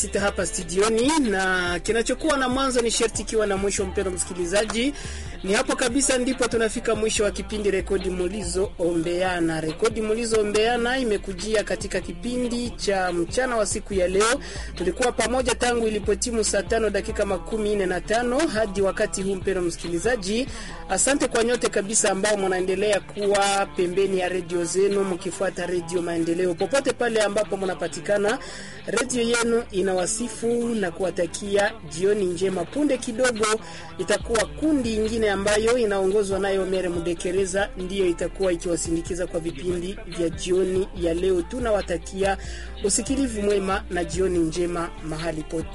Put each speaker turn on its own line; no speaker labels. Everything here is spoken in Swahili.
sita hapa studioni, na kinachokuwa na mwanzo ni sherti ikiwa na mwisho. Mpendo msikilizaji, ni hapo kabisa ndipo tunafika mwisho wa kipindi Rekodi Mulizo Ombeana. Rekodi Mulizo Ombeana imekujia katika kipindi cha mchana wa siku ya leo. Tulikuwa pamoja tangu ilipotimu saa tano dakika makumi nne na tano hadi wakati huu. Mpendo msikilizaji, asante kwa nyote kabisa ambao mnaendelea kuwa pembeni ya redio zenu mkifuata Redio Maendeleo popote pale ambapo mnapatikana. Redio yenu inawasifu na kuwatakia jioni njema. Punde kidogo itakuwa kundi ingine ambayo inaongozwa nayo Mere Mudekereza, ndiyo itakuwa ikiwasindikiza kwa vipindi vya jioni ya leo. Tunawatakia usikilivu mwema na jioni njema mahali pote.